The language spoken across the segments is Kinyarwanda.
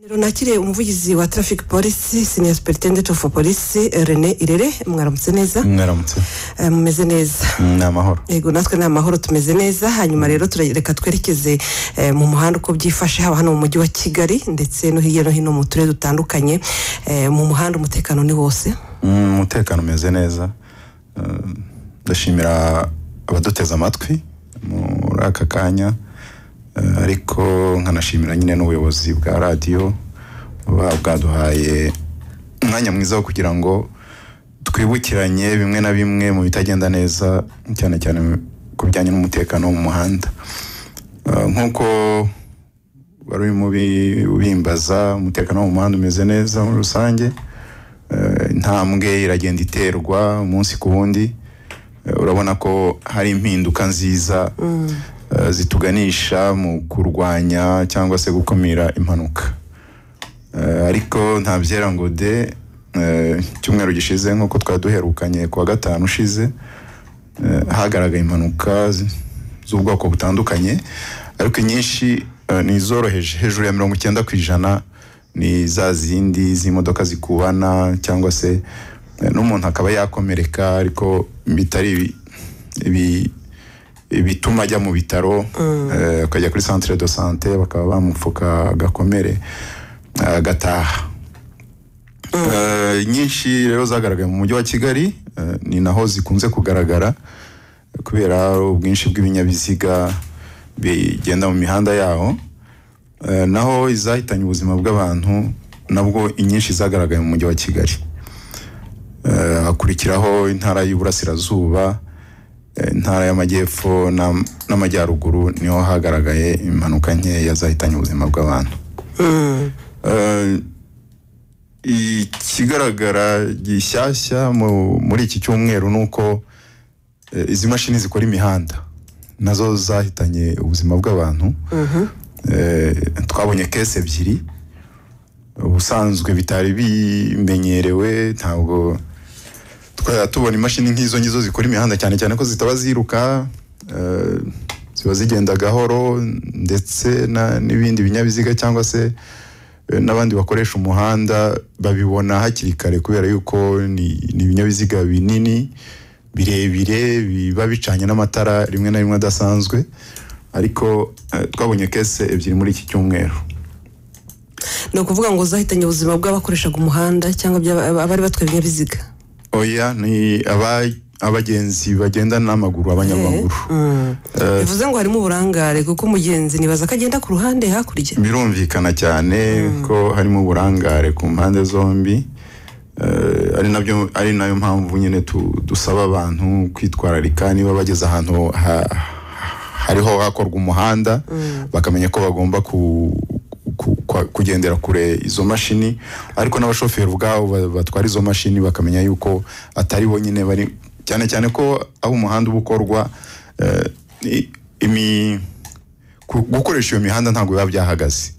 runakire umuvugizi wa traffic police senior superintendent of police eh, rene irere mwaramutse neza mwaramutse Eh, mumeze neza ni amahoro yego natwe ni amahoro tumeze neza hanyuma rero tura- reka twerekeze eh, mu muhanda uko byifashe haba hano mu mujyi wa kigali ndetse no hirya no hino mu turere dutandukanye Eh, mu muhanda umutekano ni wose Mm, umutekano umeze neza Eh, ndashimira abaduteze amatwi muri aka kanya Eh, ariko nkanashimira nyine n'ubuyobozi bwa radiyo buba bwaduhaye umwanya mwiza wo kugira ngo twibukiranye bimwe na bimwe mu bitagenda neza cyane cyane ku bijyanye n'umutekano wo mu muhanda Eh, nk'uko wari urimo ubi- ubimbaza umutekano wo mu muhanda umeze neza muri rusange Eh, intambwe iragenda iterwa umunsi ku wundi Eh, urabona ko hari impinduka nziza eh, zituganisha mu kurwanya cyangwa se gukumira impanuka Eh, ariko nta byera ngo de eh, icyumweru gishize nk'uko twari duherukanye ku wa gatanu ushize eh, hagaragaye impanuka z- z'ubwoko butandukanye ariko inyinshi eh, ni izoroheje hejuru ya mirongo icyenda ku ijana ni za zindi z'imodoka zikubana cyangwa se eh, n'umuntu akaba yakomereka ariko bitari ibi- ibi- ibituma ajya mu bitaro eh, akajya kuri centre de sante bakaba bamupfuka agakomere eh, agataha Eh, nyinshi rero zagaragaye mu mujyi wa kigali eh, ni naho zikunze kugaragara kubera ubwinshi bw'ibinyabiziga bigenda mu mihanda yaho Eh, naho izahitanye ubuzima bw'abantu nabwo inyinshi zagaragaye mu mujyi wa kigali Eh, hakurikiraho intara y'uburasirazuba eh, intara y'amajyepfo n'am- n'amajyaruguru niho hagaragaye impanuka nkeya zahitanye ubuzima bw'abantu Eh, ikigaragara gishyashya mu- muri iki cyumweru ni uko eh, izi mashini zikora imihanda nazo zahitanye ubuzima bw'abantu Eh, twabonye kese ebyiri ubusanzwe bitari bimenyerewe ntabwo twajya tubona imashini nk'izo ngizo zikora imihanda cyane cyane ko zitaba ziruka eh, ziba zigenda gahoro ndetse na- n'ibindi binyabiziga cyangwa se eh, n'abandi bakoresha umuhanda babibona hakiri kare kubera yuko ni ni ibinyabiziga binini birebire biba bicanye n'amatara rimwe na rimwe adasanzwe ariko eh, twabonye kese ebyiri muri iki cyumweru ni ukuvuga ngo zahitanye ubuzima bw'abakoreshaga umuhanda cyangwa by'aba- abari batwaye ibinyabiziga oya ni aba- abagenzi bagenda n'amaguru abanyamaguru bivuze ngo harimo uburangare kuko umugenzi nibaza ko agenda ku ruhande hakurya birumvikana cyane ko harimo uburangare ku mpande zombi Eh, ari nabyo ari nayo mpamvu nyine tu- dusaba abantu kwitwararika niba bageze ahantu ha- hariho hakorwa umuhanda bakamenya ko bagomba ku, ku, kwa- kugendera kure izo mashini ariko n'abashoferi ubwabo ba- batwara izo mashini bakamenya yuko atari bonyine bari cyane cyane ko aho umuhanda uba ukorwa eh, i- imi- ku- gukoresha iyo mihanda ntabwo biba byahagaze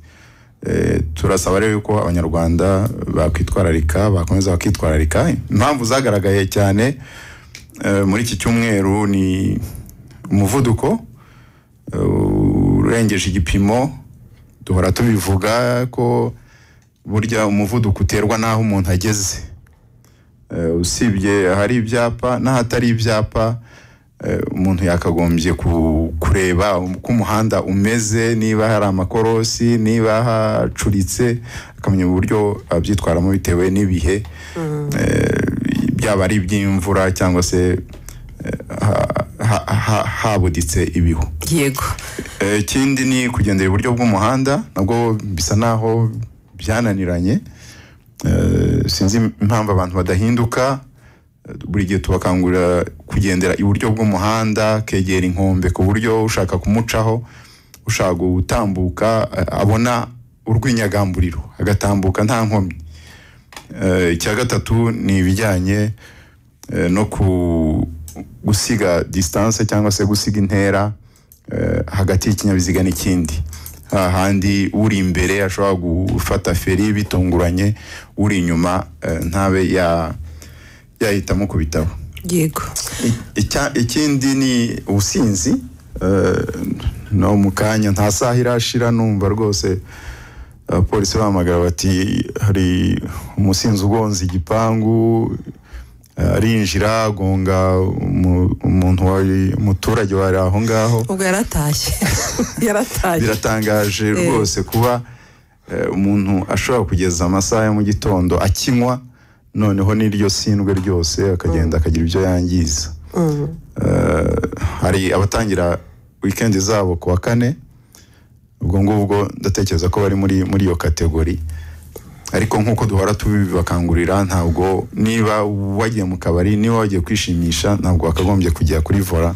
Eh, turasaba rero yuko abanyarwanda bakwitwararika bakomeza bakitwararika impamvu zagaragaye cyane eh, muri iki cyumweru ni umuvuduko eh, urengeje igipimo duhora tubivuga ko burya umuvuduko uterwa n'aho umuntu ageze Eh, usibye ahari ibyapa n'ahatari ibyapa eh, umuntu yakagombye ku- kureba uko umuhanda umeze niba hari amakorosi niba hacuritse akamenya uburyo abyitwaramo bitewe n'ibihe eh, byaba ari iby'imvura cyangwa se eh, ha- ha- ha- habuditse ibihu yego Eh, ikindi ni kugendera iburyo bw'umuhanda nabwo bisa naho byananiranye Eh, sinzi impamvu abantu badahinduka Eh, buri gihe tubakangurira kugendera iburyo bw'umuhanda kegera inkombe ku buryo ushaka kumucaho ushaka gutambuka eh, abona urw'inyagamburiro agatambuka nta nkomyi Eh, icya gatatu ni ibijyanye eh, no ku gusiga distance cyangwa se gusiga intera eh, hagati y'ikinyabiziga n'ikindi hahandi uri imbere ashobora gufata feri bitunguranye uri inyuma eh, ntabe ya- yahitamo ku bitabo yego Icya- ikindi ni ubusinzi eh, no mu kanya nta saha irashira numva rwose abapolisi bahamagara bati hari umusinzi ugonze igipangu arinjira agonga umuntu wari umuturage wari aho ngaho ubwo yaratashye yaratashye biratangaje rwose kuba umuntu ashobora kugeza amasaha ya mu gitondo akinywa noneho n'iryo sindwe ryose akagenda akagira ibyo yangiza hari abatangira wikendi zabo ku wa kane ubwo ngubwo ndatekereza ko bari muri muri iyo kategori ariko nk'uko duhora tubibakangurira ntabwo niba wagiye mu kabari niba wagiye kwishimisha ntabwo wakagombye kujya kuri vora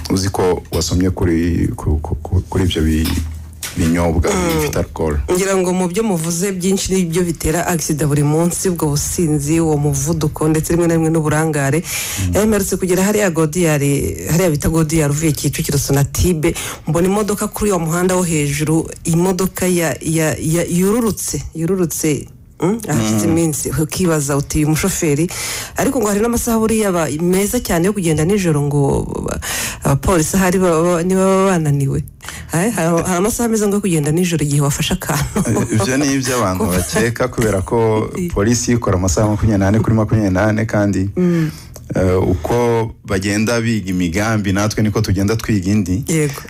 uzi ko wasomye kuri ibyo binyobwa bifite alcohol ngira ngo mu byo muvuze byinshi n'ibyo bitera agisida buri munsi ubwo businzi uwo muvuduko ndetse rimwe na rimwe n'uburangare mperutse kugera hariya godiyari hariya bita godiyari uvuye kicukiro sonatibe mbona imodoka kuri uwo muhanda wo hejuru imodoka yururutse yururutse ahashize iminsi ukibaza uti uyu mushoferi ariko ngo hari n'amasaha buriya meza cyane yo kugenda nijoro ngo abapolisi ahari niba baba bananiwe hari amasaha meza ngo yo kugenda nijoro igihe wafashe akantu ibyo ni iby'abantu bakeka kubera ko polisi ikora amasaha makumyabiri n'ane kuri makumyabiri n'ane kandi uko bagenda biga imigambi natwe niko tugenda twiga indi yego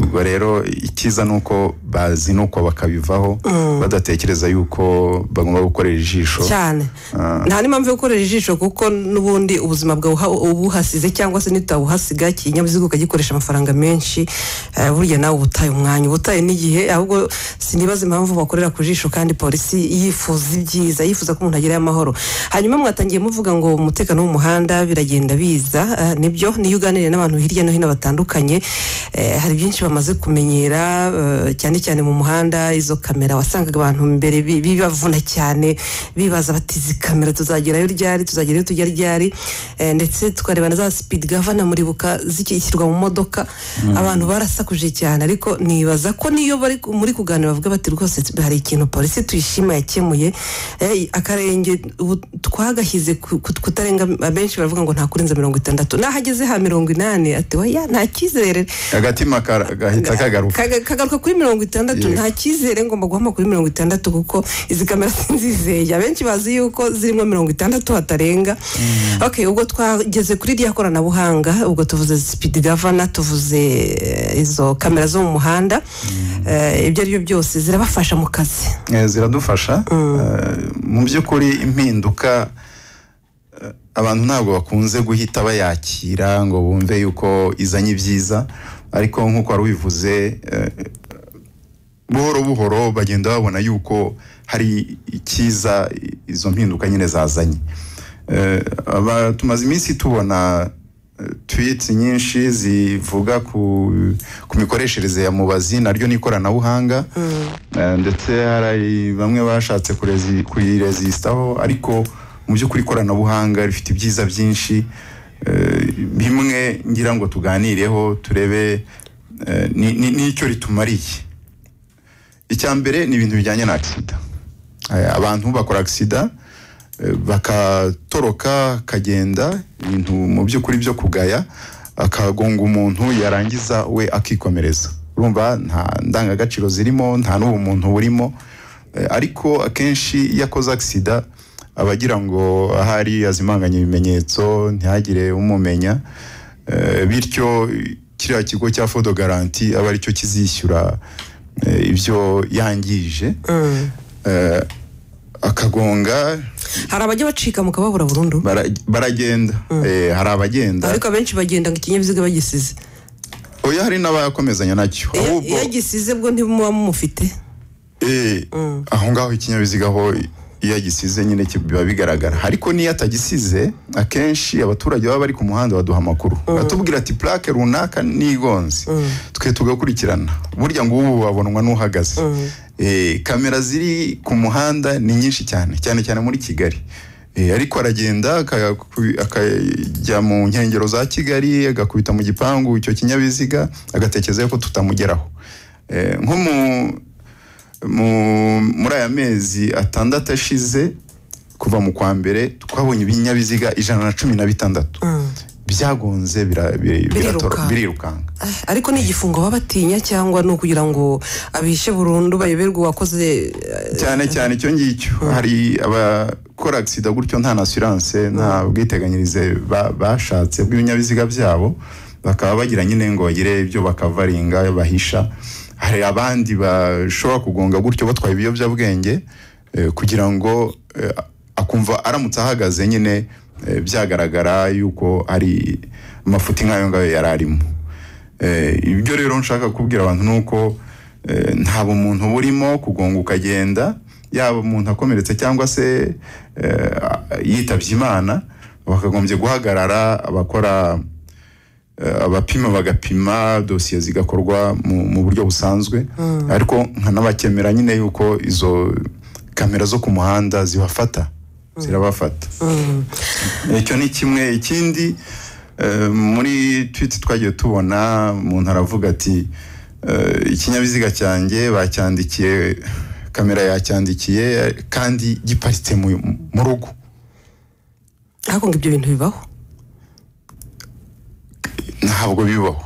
ubwo rero icyiza ni uko bazinukwa bakabivaho badatekereza yuko bagomba gukorera ijisho cyane nta n'impamvu yo gukorera ijisho kuko n'ubundi ubuzima bwawe ubuhasize cyangwa se ntitawuhasiga ikinyabiziga ukagikoresha amafaranga menshi burya nawe ubutaye umwanya ubutaye n'igihe ahubwo sinibaza impamvu bakorera ku jisho kandi polisi yifuza ibyiza yifuza ko umuntu agerayo amahoro hanyuma mwatangiye muvuga ngo umutekano wo mu muhanda biragenda biza nibyo niyo uganiriye n'abantu hirya no hino batandukanye hari byinshi bamaze kumenyera cyane cyane mu muhanda izo kamera wasangaga abantu mbere bibavuna cyane bibaza bati izi kamera tuzagerayo ryari tuzagerayo tujya ryari ndetse tukareba na za sipidi gavana muribuka zikishyirwa mu modoka abantu barasakuje cyane ariko nibaza ko niyo bari muri kuganira bavuga bati rwose hari ikintu polisi tuyishima yakemuye akarenge twagashyize kutarenga abenshi baravuga ngo nta kurenza mirongo itandatu n'ahageze ha mirongo inani ati weya nta cyizere agatima gahita kagaruka kagaruka kuri mirongo itandatu nta cyizere ngomba guhama kuri mirongo itandatu kuko izi kamera sinzizeye abenshi bazi yuko zirimo mirongo itandatu hatarenga ok ubwo twageze kuri irya koranabuhanga ubwo tuvuze sipidi gavana tuvuze izo kamera zo mu muhanda ibyo ari byo byose zirabafasha mu kazi ziradufasha mu by'ukuri impinduka abantu ntabwo bakunze guhita bayakira ngo bumve yuko izanye ibyiza ariko nk'uko wari ubivuze buhoro buhoro bagenda babona yuko hari icyiza izo mpinduka nyine zazanye tumaze iminsi tubona twiti nyinshi zivuga ku mikoreshereze ya mubazi naryo ni ikoranabuhanga ndetse hari bamwe bashatse kuyirezisitaho ariko mu by'ukuri ikoranabuhanga rifite ibyiza byinshi bimwe ngira ngo tuganireho turebe n'icyo ritumariye icya mbere ni ibintu bijyanye na agisida abantu bakora agisida bakatoroka akagenda ibintu mu by'ukuri byo kugaya akagonga umuntu yarangiza we akikomereza urumva nta ndangagaciro zirimo nta n'ubumuntu burimo ariko akenshi iyo akoze agisida abagira ngo ahari azimanganya ibimenyetso ntihagire umumenya bityo kiriya kigo cya fodo garanti aba aricyo kizishyura ibyo yangije akagonga hari abajya bacika mukababura burundu baragenda hari abagenda ariko abenshi bagenda ngo ikinyabiziga bagisize oya hari n'abakomezanya nacyo iyo agisize bwo ntimuba mumufite aho ngaho ikinyabiziga ho iyo agisize nyine biba bigaragara ariko n'iyo atagisize akenshi abaturage baba bari ku muhanda baduha amakuru batubwira ati purake runaka n'igonze twe tugakurikirana burya ngo ubu babonwa n'uhagaze kamera ziri ku muhanda ni nyinshi cyane cyane cyane muri kigali ariko aragenda akajya mu nkengero za kigali agakubita mu gipangu icyo kinyabiziga agatekereza ko tutamugeraho nko mu muri aya mezi atandatu ashize kuva mu kwa mbere twabonye ibinyabiziga ijana na cumi na bitandatu ibyagonze bira- bi- Biriruka. biratora- birirukanka Ah, ariko ni igifungo baba batinya cyangwa ni ukugira ngo abishe burundu bayoberwe uwakoze eh, cyane cyane icyo ngicyo hari abakora agisida gutyo nta nasiranse nta bwiteganyirize ba- bashatse bw'ibinyabiziga byabo bakaba bagira nyine ngo bagire ibyo bakavaringa bahisha hari abandi bashobora kugonga gutyo batwaye ibiyobyabwenge eh, kugira ngo eh, akumva aramutse ahagaze nyine eh, byagaragara yuko ari amafuti nk'ayo ngayo yari arimo Eh, ibyo rero nshaka kubwira abantu ni uko eh, nta bumuntu burimo kugonga ukagenda yaba umuntu akomeretse cyangwa se eh, yitabye imana bakagombye guhagarara abakora eh, abapima bagapima dosiye zigakorwa mu, mu buryo busanzwe ariko nkanabakemera nyine yuko izo kamera zo ku muhanda zibafata zirabafata icyo ni kimwe ikindi eh, muri twiti twagiye tubona umuntu aravuga ati eh, ikinyabiziga cyanjye bacyandikiye kamera yacyandikiye kandi giparitse mu- mu rugo ariko ngo ibyo bintu bibaho ntabwo bibaho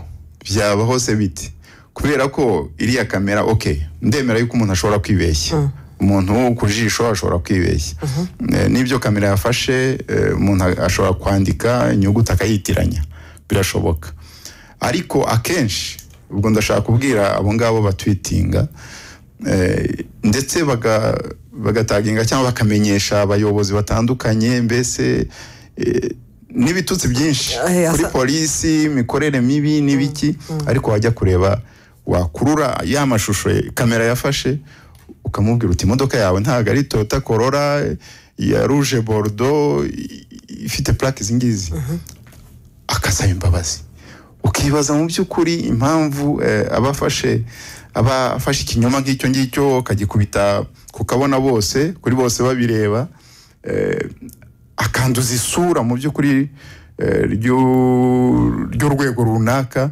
byabaho se bite kubera ko iriya kamera ok ndemera yuko umuntu ashobora kwibeshya umuntu ku jisho ashobora kwibeshya Eh, n'ibyo kamera yafashe eh, umuntu ashobora kwandika inyuguti akayitiranya birashoboka ariko akenshi ubwo ndashaka kubwira abo ngabo batwitinga Eh, ndetse baga- bagataginga cyangwa bakamenyesha abayobozi batandukanye mbese eh, n'ibitutsi byinshi Eh, asa- kuri polisi imikorere mibi n'ibiki ariko wajya kureba wakurura ya mashusho kamera yafashe ukamubwira uti imodoka yawe ntabwo ari toyota korora ya ruje borudo ifite purake izi ngizi akasaba imbabazi ukibaza mu by'ukuri impamvu eh, abafashe abafashe ikinyoma nk'icyo ngicyo akagikubita ku kabona bose kuri bose babireba eh, akanduza isura mu by'ukuri eh, ry'u- ry'urwego runaka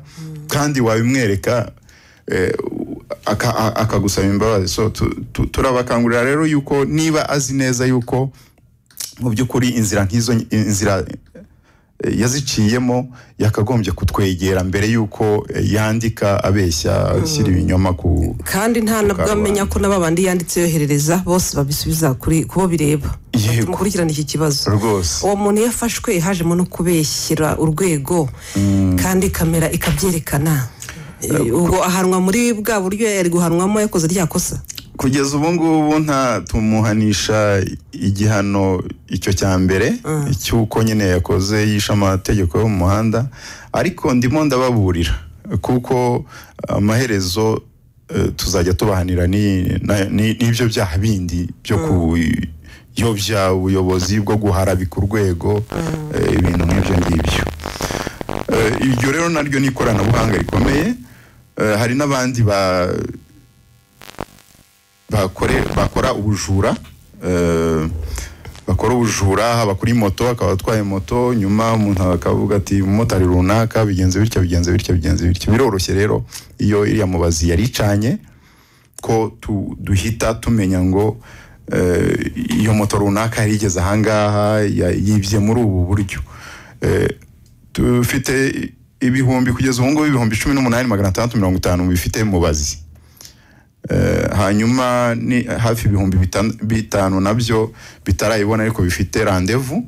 kandi wabimwereka eh, aka- a- akagusaba imbabazi so tu- tu- turabakangurira rero yuko niba azi neza yuko mu by'ukuri inzira nk'izo inzira eh, yaziciyemo yakagombye kutwegera mbere yuko eh, yandika abeshya ashyira ibinyoma ku kandi nta nabwo amenya ko n'aba bandi yanditse yoherereza bose babisubiza kuri kubo bireba Yego. mukurikirane iki kibazo rwose uwo muntu iyo afashwe hajemo no kubeshyira urwego kandi kamera ikabyerekana Eh, ubwo ahanwa muri bwa buryo yari guhanwamo yakoze rya kosa kugeza ubu ngubu nta tumuhanisha igihano icyo cya mbere cy'uko nyine yakoze yishe amategeko yo mu muhanda ariko ndimo ndababurira kuko amaherezo eh, tuzajya tubahanira ni- na- ni- n'ibyo byaha bindi byo kuyobya ubuyobozi bwo guharabika urwego eh, ibintu nk'ibyo ngibyo Eh, iryo rero naryo ni ikoranabuhanga rikomeye Eh, hari n'abandi ba bakore bakora ubujura eh, bakora ubujura haba kuri moto akaba atwaye moto nyuma umuntu akavuga ati umumotari runaka bigenze bityo bigenze bityo bigenze bityo biroroshye rero iyo iriya mubazi yari icanye ko tu, duhita tumenya ngo eh, iyo moto runaka yari igeze ahangaha ya- yibye muri ubu buryo Eh, dufite ibihumbi kugeza ubu ngubu ibihumbi cumi n'umunani magana atandatu mirongo itanu bifite mubazi Eh, hanyuma ni hafi ibihumbi bitan- bitanu nabyo bitarayibona ariko bifite randevu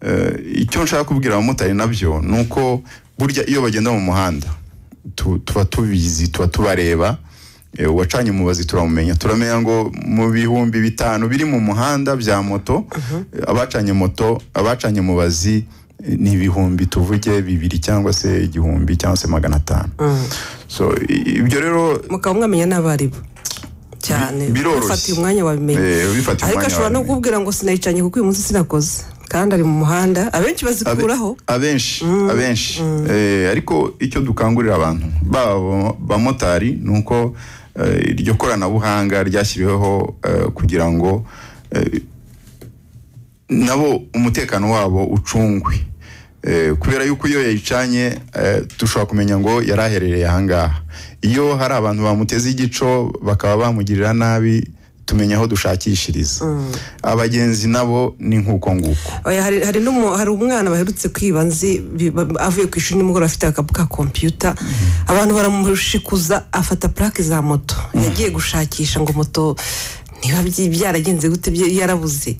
Eh, icyo nshaka kubwira abamotari nabyo ni uko burya iyo bagenda mu muhanda tu- tuba tubizi tuba tubareba Eh, uwacanye umubazi turamumenya turamenya ngo mu bihumbi bitanu biri mu muhanda bya moto eh, abacanye moto abacanye mubazi eh, ni ibihumbi tuvuge bibiri cyangwa se igihumbi cyangwa se magana atanu so i- ibyo rero mukaba mwamenya n'abaribo cyane Bi- biroroshye. ufatiye umwanya wabimenya Eh, ubifatiye ariko umwanya ashobora no wabimenya. kukubwira ngo sinayicanye kuko uyu munsi sinakoze kandi ari mu muhanda abenshi Abe- bazikuraho abenshi abenshi Eh, ariko icyo dukangurira abantu baba abo- bamotari ni uko eh, iryo koranabuhanga ryashyiriweho eh, kugira ngo eh, nabo umutekano wabo ucungwe Eh, kubera yuko iyo yayicanye eh, dushobora kumenya ngo yari aherereye ahangaha iyo hari abantu bamuteze igico bakaba bamugirira nabi tumenya aho dushakishiriza abagenzi nabo ni nk'uko nguko Oya, hari hari n'umu- hari umwana baherutse kwiba nzi bi- ba- avuye ku ishuri nimugoroba afite akapu ka kompiyuta abantu baramushikuza afata purake za moto yagiye gushakisha ngo moto niba byi- byaragenze gute bye- yarabuze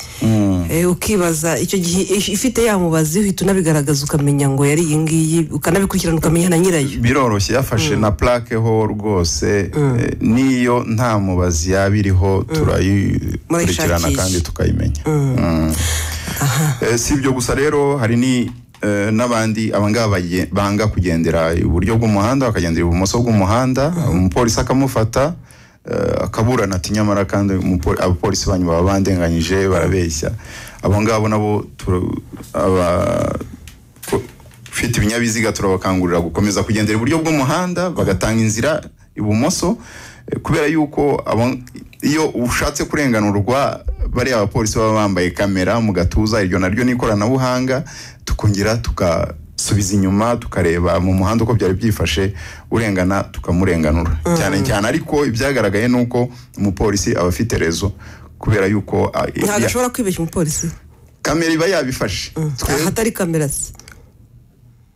Eh, ukibaza icyo gihe if- ifite yamubazi uhita unabigaragaza ukamenya ngo yari iyi ngiyi ukanabikurikirana ukamenya na nyirayo biroroshye yafashe na plaque ho rwose eh, n'iyo nta mubazi yaba iriho turayikurikirana Murayishakisha. kandi tukayimenya Mm. Eh, si ibyo gusa rero hari ni eh, n'abandi abangaba baye- banga kugendera iburyo bw'umuhanda bakagendera ibumoso bw'umuhanda umupolisi akamufata eh, akaburana ati nyamara kandi umupo- abapolisi banyu baba bandenganyije barabeshya abo ngabo nabo tura- aba- ko- ufite ibinyabiziga turabakangurira gukomeza kugendera iburyo bw'umuhanda bagatanga inzira ibumoso eh, kubera yuko abo- iyo ushatse kurenganurwa bariya abapolisi baba bambaye kamera mu gatuza iryo naryo ni ikoranabuhanga tukongera tugasubiza inyuma tukareba mu muhanda uko byari byifashe urengana tukamurenganura cyane cyane ariko ibyagaragaye ni uko umupolisi aba afite rezo kubera yuko ah, ntabwo ya- ashobora kwibeshya umupolisi kamera iba yabifashe Twe- ahatari kamera se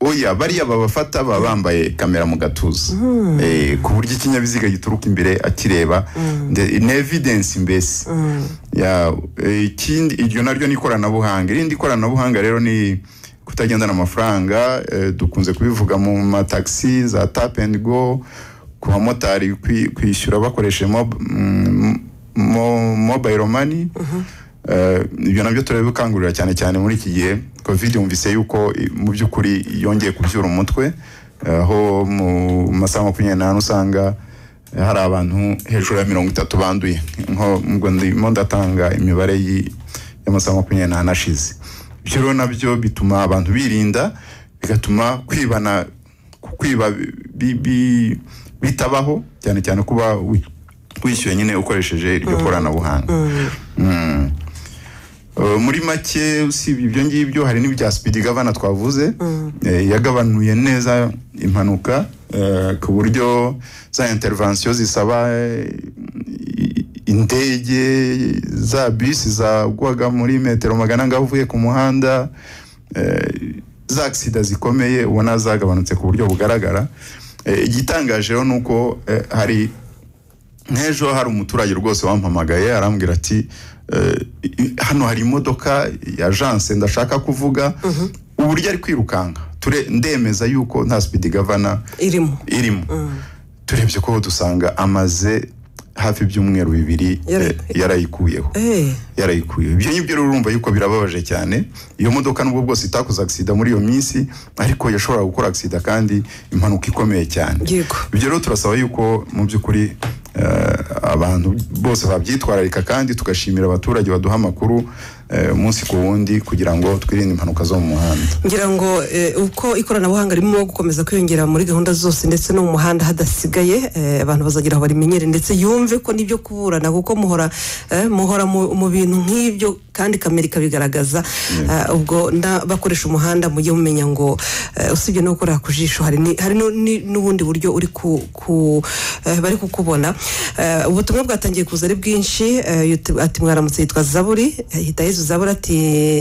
oya bariya babafata baba bambaye kamera mu gatuza Eh, ku buryo ikinyabiziga gituruka imbere akireba nde- ni evidence mbese Ya, eh, ikindi iryo naryo ni ikoranabuhanga irindi koranabuhanga rero ni kutagendana amafaranga eh, dukunze kubivuga mu mataxi za tap and go ku bamotari kwi- kwishyura bakoresheje mob- mm, mo- mobile money Eh, ibyo nabyo turabikangurira cyane cyane muri iki gihe covid yumvise yuko i- mu by'ukuri yongeye kubyura umutwe eh, aho mu masaha makumyabiri n'ane usanga eh, hari abantu hejuru ya mirongo itatu banduye nko ngo ndimo ndatanga imibare y'i- y'amasaha makumyabiri n'ane ashize ibyo rero nabyo bituma abantu birinda bigatuma kwibana kwiba bi- bi- bitabaho cyane cyane kuba wi- wishyuye nyine ukoresheje iryo koranabuhanga Mm. Uh, muri make usibye ibyo ngibyo hari n'ibya speed governor twavuze Eh, yagabanuye neza impanuka eh, ku buryo za intervention zisaba eh, i- indege za bisi zagwaga muri metero magana ngo avuye ku muhanda eh, za agisida zikomeye ubona zagabanutse ku buryo bugaragara Eh, igitangaje rero ni uko eh, hari nk'ejo hari umuturage rwose wampamagaye arambwira ati "Eh, i- hano hari imodoka ya janse ndashaka kuvuga uburyo ari kwirukanka Ture- ndemeza yuko nta speed governor irimo irimo turebye ko dusanga amaze hafi ibyumweru bibiri Yara- eh, yarayikuyeho eh yarayikuye ibyo ngibyo rero urumva yuko birababaje cyane iyo modoka nubwo bwose itakoze agisida muri iyo minsi ariko yashoboraga gukora agisida kandi impanuka ikomeye cyane Yego. ibyo rero turasaba yuko mu by'ukuri eh, abantu bose babyitwararika kandi tugashimira abaturage baduha amakuru eh, umunsi ku wundi kugira ngo twirinde impanuka zo mu muhanda ngira ngo eh, uko ikoranabuhanga ririmo gukomeza kwiyongera muri gahunda zose ndetse no mu muhanda hadasigaye eh, abantu bazagera aho barimenyere ndetse yumve ko n'ibyo kuburana kuko muhora eh, muhora mu mu bintu nk'ibyo kandi kamera ikabigaragaza Eh, ubwo nda- bakoresha umuhanda mujye mumenya ngo eh, usibye no gukorera ku jisho hari ni- hari nu- ni- n'ubundi buryo uri ku ku eh, bari kukubona Eh, ubutumwa bwatangiye kuza ari bwinshi eh, yut- ati mwaramutse yitwa zaburi eh, hita yesu zaburi ati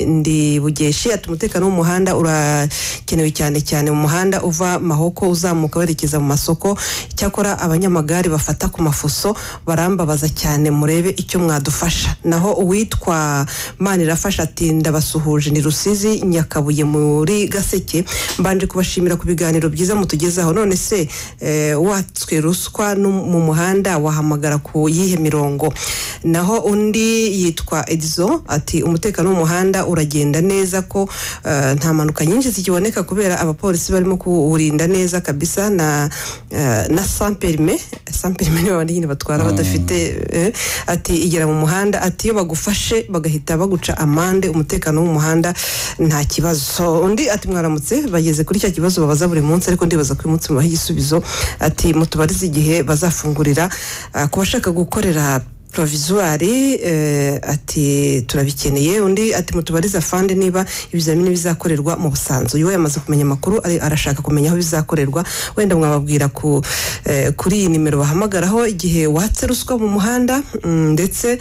ndi bugeshi ati umutekano w'umuhanda urakenewe cyane cyane mu muhanda uva mahoko uzamuka werekeza mu masoko icyakora abanyamagare bafata ku mafuso barambabaza cyane murebe icyo mwadufasha naho uwitwa manirafasha ati ndabasuhuje ni rusizi nyakabuye muri gaseke mbanje kubashimira ku biganiro byiza mutugezaho none se eh, watswe ruswa no mu muhanda wahamagara ku yihe mirongo naho undi yitwa edizo ati umutekano w'umuhanda uragenda neza ko eh, nta mpanuka nyinshi zikiboneka kubera abapolisi barimo kuwurinda neza kabisa na eh, na samperime samperime ni babandi nyine batwara badafite eh, ati igera mu muhanda ati iyo bagufashe bagahita baguca amande umutekano w'umuhanda nta kibazo undi ati mwaramutse bageze kuri cya kibazo babaza buri munsi ariko ndibaza ko uyu munsi mubaha igisubizo ati mutubarize igihe bazafungurira eh, ku bashaka gukorera provizwari ati turabikeneye undi ati mutubariza fande niba ibizamini bizakorerwa mu busanzu uyu yamaze kumenya amakuru ari- arashaka kumenya aho bizakorerwa wenda mwababwira ku eh, kuri iyi nimero bahamagaraho igihe watse ruswa mu muhanda mm, ndetse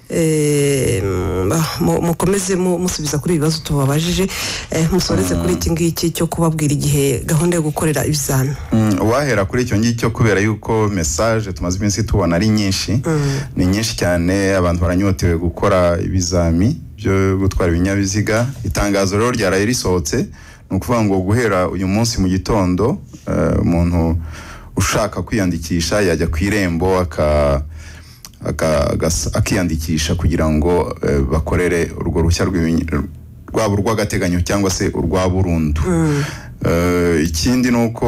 eh, mm, ah, mu- mukomeze mu- musubiza kuri ibibazo tubabajije eh, musoreze kuri iki ngiki cyo kubabwira igihe gahunda yo gukorera ibizami Mm, uwahera kuri icyo ngicyo kubera yuko message tumaze iminsi tubona ari nyinshi ni nyinshi cyane abantu baranyotewe gukora ibizami byo gutwara ibinyabiziga itangazo rero ryaraye risohotse ni ukuvuga ngo guhera uyu munsi mu gitondo eh, umuntu ushaka kwiyandikisha yajya ku irembo aka- aka- agas- akiyandikisha kugira ngo eh, bakorere urwo ruhushya rw'ibinyi- rwaba urw'agateganyo cyangwa se urwa burundu Eh, ikindi ni uko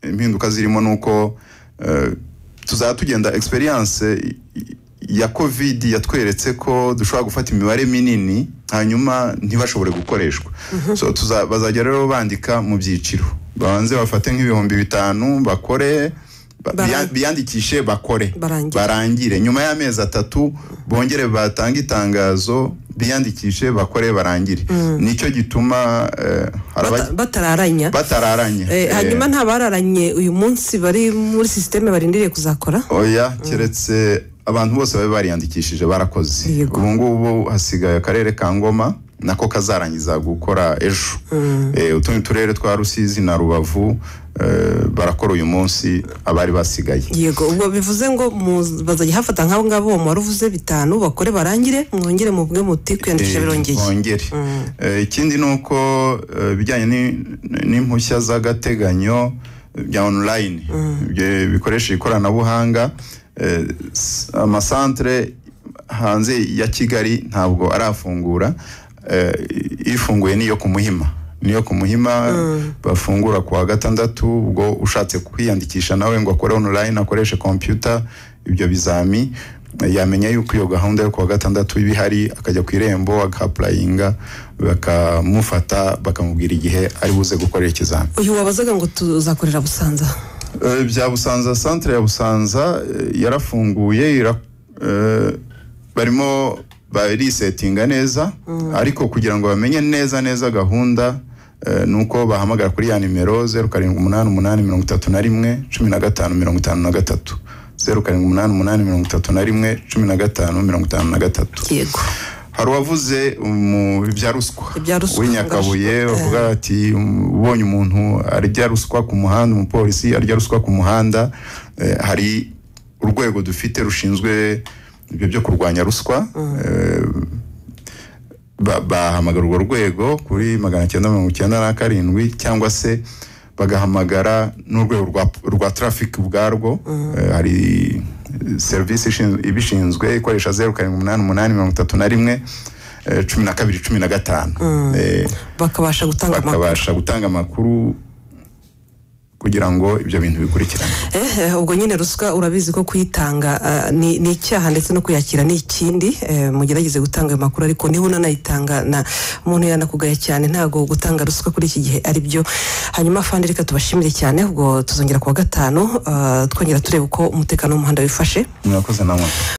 impinduka zirimo ni uko eh, tuzaba tugenda experience i- i- ya covid yatweretse ko dushobora gufata imibare minini hanyuma ntibashobore gukoreshwa so tuza, bazajya rero bandika mu byiciro babanze bafate nk'ibihumbi bitanu bakore ba- Bara- biya- biyandikishe bakore Barangire. barangire nyuma y'amezi atatu bongere batange itangazo biyandikishe bakore barangire nicyo gituma eh, hari abajya- Bata- batararanya batararanye Eh, Eh, hanyuma ntabararanye uyu munsi bari muri sisiteme barindiriye kuzakora oya keretse abantu bose babe bariyandikishije barakoze Yego. ubu ngubu hasigaye akarere ka ngoma nako kazarangiza gukora ejo Eh, utundi turere twa rusizi na rubavu eh, barakora uyu munsi abari basigaye yego ubwo bivuze ngo mu- bazajya hafata nk'abo ngabo uwo wari uvuze bitanu bakore barangire mwongere mubwe muti kwiyandikisha birongeye bongere Eh, ikindi ni uko eh, ibijyanye ni- n'impushya z'agateganyo bya online bye- bikoresha ikoranabuhanga eh, s- amasantere hanze ya kigali ntabwo arafungura Eh, ifunguye niyo ku muhima niyo ku muhima bafungura ku wa gatandatu ubwo ushatse kwiyandikisha nawe ngo akore online akoreshe computer ibyo bizami yamenya yuko iyo gahunda yo kuwa gatandatu iba ihari akajya ku irembo agapurayinga bakamufata bakamubwira igihe ari buze gukorera ikizami uyu wabazaga ngo tuzakorera busanza Eh, bya busanza santire ya busanza eh, yarafunguye ira- eh, barimo barisetinga neza ariko kugira ngo bamenye neza neza gahunda eh, ni uko bahamagara kuri ya nimero zeru karindwi umunani umunani mirongo itatu na rimwe cumi na gatanu mirongo itanu na gatatu zeru karindwi umunani umunani mirongo itatu na rimwe cumi na gatanu mirongo itanu na gatatu yego hari uwavuze mu bya ruswa Ibya ruswa, w'inyakabuye ngaruswa, eh. bavuga ati "Um, ubonye umuntu arya ruswa ku muhanda umupolisi arya ruswa ku muhanda eh, hari urwego dufite rushinzwe ibyo byo kurwanya ruswa eh, ba- bahamagara urwo rwego kuri magana cyenda mirongo icyenda na karindwi cyangwa se bagahamagara n'urwego rwa, rwa traffic ubwarwo Eh, hari eh, serivisi ishin- ibishinzwe ikoresha zeru karindwi umunani umunani mirongo itatu na rimwe eh, cumi na kabiri cumi na gatanu Eh, bakabasha gutanga amakuru bakabasha gutanga amakuru kugira ngo ibyo bintu bikurikirane Eh, eh, ubwo nyine ruswa urabizi ko kuyitanga ah, ni ni icyaha ndetse no kuyakira ni ikindi Eh, mugerageze gutanga ayo makuru ariko niba unanayitanga na umuntu yanakugaya cyane ntabwo gutanga ruswa kuri iki gihe ari byo hanyuma fandi reka tubashimire cyane ubwo tuzongera ku wa gatanu ah, twongera turebe uko umutekano w'umuhanda wifashe murakoze namwe